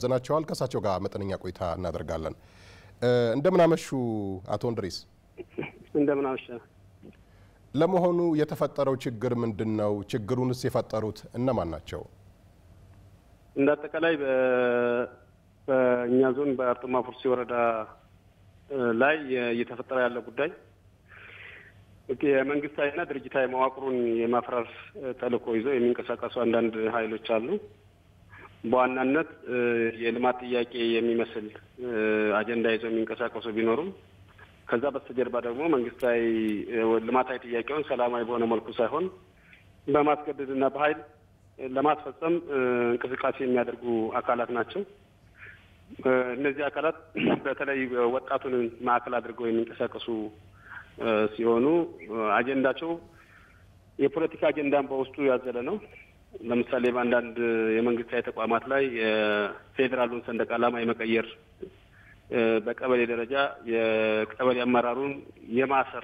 ዘናቸዋል። ከእሳቸው ጋር መጠነኛ ቆይታ እናደርጋለን። እንደምናመሹ አቶ እንድሪስ። እንደምናመሸ። ለመሆኑ የተፈጠረው ችግር ምንድን ነው? ችግሩንስ የፈጠሩት እነማን ናቸው? እንደ አጠቃላይ በእኛ ዞን በአርጡማ ፉርሲ ወረዳ ላይ እየተፈጠረ ያለው ጉዳይ የመንግስታዊና ድርጅታዊ መዋቅሩን የማፍራስ ተልዕኮ ይዘው የሚንቀሳቀሱ አንዳንድ ኃይሎች አሉ። በዋናነት የልማት ጥያቄ የሚመስል አጀንዳ ይዘው የሚንቀሳቀሱ ቢኖሩም ከዛ በስተጀርባ ደግሞ መንግስታዊ ልማታዊ ጥያቄውን ሰላማዊ በሆነ መልኩ ሳይሆን በማስገደድና በኃይል ለማስፈጸም እንቅስቃሴ የሚያደርጉ አካላት ናቸው። እነዚህ አካላት በተለይ ወጣቱን ማዕከል አድርገው የሚንቀሳቀሱ ሲሆኑ አጀንዳቸው የፖለቲካ አጀንዳን በውስጡ ያዘለ ነው። ለምሳሌ በአንዳንድ የመንግስታዊ ተቋማት ላይ የፌዴራሉን ሰንደቅ ዓላማ የመቀየር በቀበሌ ደረጃ የቀበሌ አመራሩን የማሰር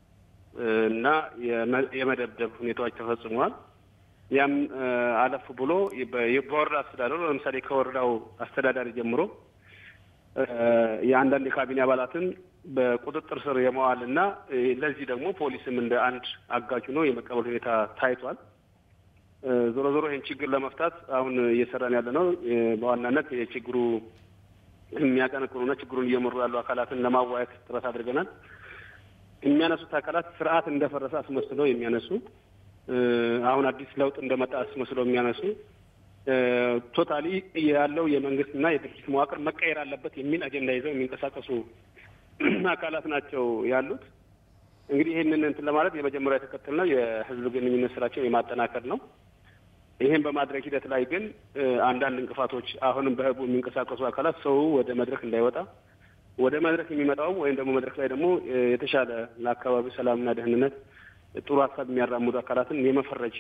እና የመደብደብ ሁኔታዎች ተፈጽመዋል። ያም አለፍ ብሎ በወረዳ አስተዳደሩ ለምሳሌ ከወረዳው አስተዳዳሪ ጀምሮ የአንዳንድ የካቢኔ አባላትን በቁጥጥር ስር የመዋል እና ለዚህ ደግሞ ፖሊስም እንደ አንድ አጋጅ ሆኖ የመቀበል ሁኔታ ታይቷል። ዞሮ ዞሮ ይህን ችግር ለመፍታት አሁን እየሰራን ያለ ነው። በዋናነት የችግሩ የሚያቀነቅኑና ችግሩን እየመሩ ያሉ አካላትን ለማዋየት ጥረት አድርገናል። የሚያነሱት አካላት ስርዓት እንደፈረሰ አስመስለው የሚያነሱ አሁን አዲስ ለውጥ እንደመጣ አስመስለው የሚያነሱ ቶታሊ ያለው የመንግስትና የድርጅት መዋቅር መቀየር አለበት የሚል አጀንዳ ይዘው የሚንቀሳቀሱ አካላት ናቸው ያሉት። እንግዲህ ይህንን እንትን ለማለት የመጀመሪያ የተከተልነው የህዝብ ግንኙነት ስራቸው የማጠናከር ነው። ይህን በማድረግ ሂደት ላይ ግን አንዳንድ እንቅፋቶች አሁንም በህቡ የሚንቀሳቀሱ አካላት ሰው ወደ መድረክ እንዳይወጣ ወደ መድረክ የሚመጣውም ወይም ደግሞ መድረክ ላይ ደግሞ የተሻለ ለአካባቢው ሰላምና ደህንነት ጥሩ ሀሳብ የሚያራምዱ አካላትን የመፈረጅ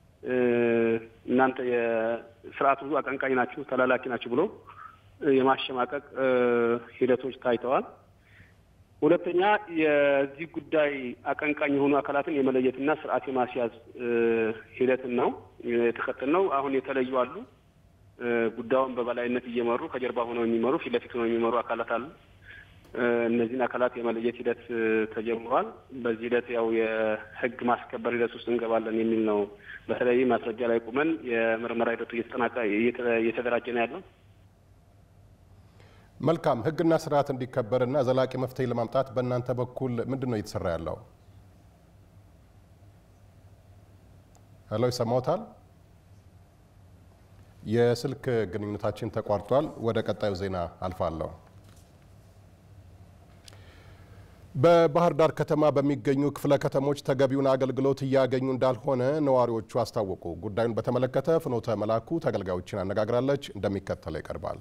እናንተ የስርዓቱ አቀንቃኝ ናችሁ፣ ተላላኪ ናችሁ ብሎ የማሸማቀቅ ሂደቶች ታይተዋል። ሁለተኛ የዚህ ጉዳይ አቀንቃኝ የሆኑ አካላትን የመለየትና ስርዓት የማስያዝ ሂደትን ነው የተከተልነው። አሁን የተለዩ አሉ። ጉዳዩን በበላይነት እየመሩ ከጀርባ ሆነው የሚመሩ ፊት ለፊት ሆነው የሚመሩ አካላት አሉ። እነዚህን አካላት የመለየት ሂደት ተጀምሯል። በዚህ ሂደት ያው የህግ ማስከበር ሂደት ውስጥ እንገባለን የሚል ነው። በተለይ ማስረጃ ላይ ቁመን የምርመራ ሂደቱ እየተጠናቀ እየተደራጀ ነው ያለው። መልካም ህግና ስርዓት እንዲከበርና ዘላቂ መፍትሄ ለማምጣት በእናንተ በኩል ምንድን ነው እየተሰራ ያለው? ሄሎ፣ ይሰማዎታል? የስልክ ግንኙነታችን ተቋርጧል። ወደ ቀጣዩ ዜና አልፋለሁ። በባህር ዳር ከተማ በሚገኙ ክፍለ ከተሞች ተገቢውን አገልግሎት እያገኙ እንዳልሆነ ነዋሪዎቹ አስታወቁ። ጉዳዩን በተመለከተ ፍኖተ መላኩ ተገልጋዮችን አነጋግራለች፣ እንደሚከተለው ይቀርባል።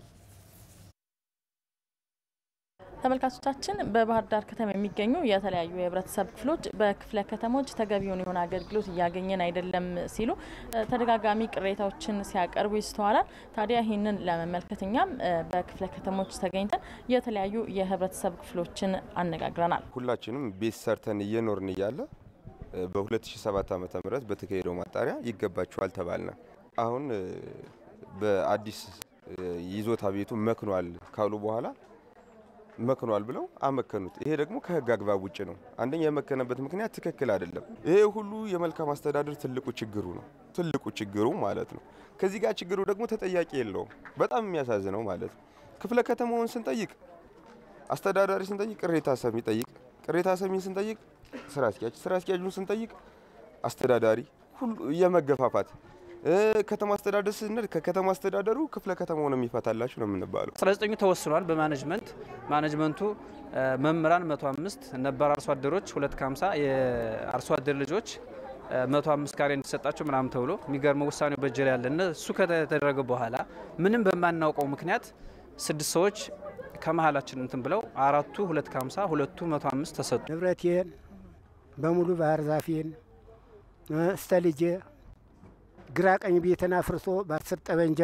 ተመልካቾቻችን በባህር ዳር ከተማ የሚገኙ የተለያዩ የህብረተሰብ ክፍሎች በክፍለ ከተሞች ተገቢውን የሆነ አገልግሎት እያገኘን አይደለም ሲሉ ተደጋጋሚ ቅሬታዎችን ሲያቀርቡ ይስተዋላል። ታዲያ ይህንን ለመመልከት እኛም በክፍለ ከተሞች ተገኝተን የተለያዩ የህብረተሰብ ክፍሎችን አነጋግረናል። ሁላችንም ቤት ሰርተን እየኖርን እያለ በ2007 ዓ ም በተካሄደው ማጣሪያ ይገባቸዋል ተባልነ። አሁን በአዲስ ይዞታ ቤቱ መክኗል ካሉ በኋላ መክኗል ብለው አመከኑት። ይሄ ደግሞ ከህግ አግባብ ውጭ ነው። አንደኛ የመከነበት ምክንያት ትክክል አይደለም። ይሄ ሁሉ የመልካም አስተዳደር ትልቁ ችግሩ ነው፣ ትልቁ ችግሩ ማለት ነው። ከዚህ ጋር ችግሩ ደግሞ ተጠያቂ የለውም። በጣም የሚያሳዝነው ማለት ነው። ክፍለ ከተማውን ስንጠይቅ አስተዳዳሪ ስንጠይቅ ቅሬታ ሰሚ ጠይቅ፣ ቅሬታ ሰሚን ስንጠይቅ ስራ አስኪያጅ፣ ስራ አስኪያጁን ስንጠይቅ አስተዳዳሪ፣ ሁሉ የመገፋፋት ከተማ አስተዳደር ስንል ከከተማ አስተዳደሩ ክፍለ ከተማውን የሚፈታላችሁ ነው የምንባለው። 19 ተወስኗል በማኔጅመንት ማኔጅመንቱ መምህራን 105 ነባር አርሶ አደሮች 250 የአርሶ አደር ልጆች 105 ካሬ እንዲሰጣቸው ምናምን ተብሎ የሚገርመው ውሳኔው በእጅ ላይ ያለ እሱ ከተደረገ በኋላ ምንም በማናውቀው ምክንያት ስድስት ሰዎች ከመሀላችን እንትን ብለው አራቱ 250 ሁለቱ 105 ተሰጡ። ንብረቴን በሙሉ ባህር ዛፌን እስተ ልጄ ግራ ቀኝ ቤትን አፍርሶ በአስር ጠበንጃ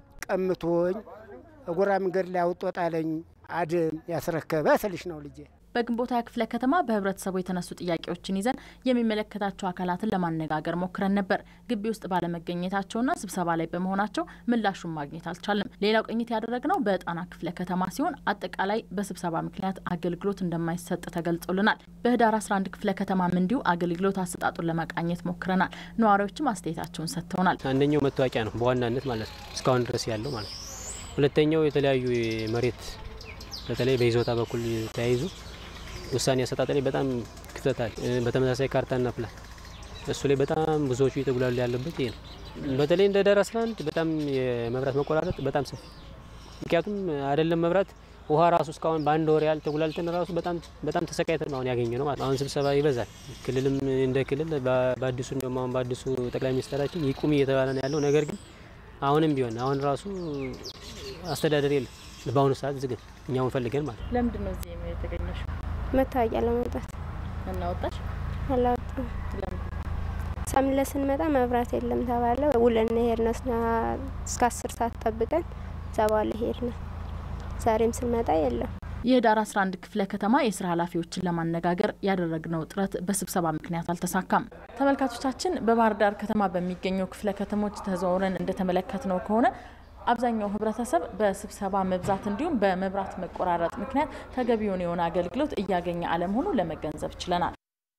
ቀምቶኝ እጎራ መንገድ ላይ አውጦ ጣለኝ። አድም ያስረከበ ስልሽ ነው ልጄ። በግንቦት ሃያ ክፍለ ከተማ በህብረተሰቡ የተነሱ ጥያቄዎችን ይዘን የሚመለከታቸው አካላትን ለማነጋገር ሞክረን ነበር። ግቢ ውስጥ ባለመገኘታቸውና ስብሰባ ላይ በመሆናቸው ምላሹን ማግኘት አልቻለም። ሌላው ቅኝት ያደረግነው በጣና ክፍለ ከተማ ሲሆን አጠቃላይ በስብሰባ ምክንያት አገልግሎት እንደማይሰጥ ተገልጾልናል። በህዳር 11 ክፍለ ከተማም እንዲሁ አገልግሎት አሰጣጡን ለመቃኘት ሞክረናል። ነዋሪዎችም አስተያየታቸውን ሰጥተውናል። አንደኛው መታወቂያ ነው በዋናነት ማለት ነው እስካሁን ድረስ ያለው ማለት ነው። ሁለተኛው የተለያዩ መሬት በተለይ በይዞታ በኩል ተያይዙ ውሳኔ አሰጣጥ ላይ በጣም ክፍተት አለ። በተመሳሳይ ካርታና ፕላን እሱ ላይ በጣም ብዙዎቹ እየተጉላሉ ያለበት ይሄ ነው። በተለይ እንደ ዳር 11 በጣም የመብራት መቆራረጥ በጣም ሰፊ ምክንያቱም አይደለም መብራት ውሃ ራሱ እስካሁን በአንድ ወር ያህል ተጉላልተን ራሱ በጣም በጣም ተሰቃይተን አሁን ያገኘ ነው ማለት አሁን ስብሰባ ይበዛል። ክልልም እንደ ክልል በአዲሱ እንደውም አሁን በአዲሱ ጠቅላይ ሚኒስትራችን ይቁም እየተባለ ነው ያለው። ነገር ግን አሁንም ቢሆን አሁን ራሱ አስተዳደር የለም በአሁኑ ሰዓት ዝግን እኛውን ፈልገን ማለት ነው። ለምንድን ነው እዚህ የተገኘሽ? መታወቂያ ለመውጣት እናወጣሽ አላወጣም። ሳምለ ስንመጣ መብራት የለም ተባለ። ውለን ሄድን እስከ አስር ሰዓት ጠብቀን እዛ በኋላ ሄድን። ዛሬም ስንመጣ የለም። የህዳር 11 ክፍለ ከተማ የስራ ኃላፊዎችን ለማነጋገር ያደረግነው ጥረት በስብሰባ ምክንያት አልተሳካም። ተመልካቾቻችን በባህር ዳር ከተማ በሚገኙ ክፍለ ከተሞች ተዘዋውረን እንደተመለከትነው ከሆነ አብዛኛው ህብረተሰብ በስብሰባ መብዛት እንዲሁም በመብራት መቆራረጥ ምክንያት ተገቢውን የሆነ አገልግሎት እያገኘ አለመሆኑ ለመገንዘብ ችለናል።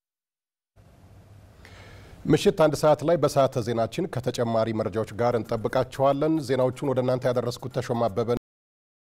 ምሽት አንድ ሰዓት ላይ በሰዓተ ዜናችን ከተጨማሪ መረጃዎች ጋር እንጠብቃችኋለን። ዜናዎቹን ወደ እናንተ ያደረስኩት ተሾማ አበበ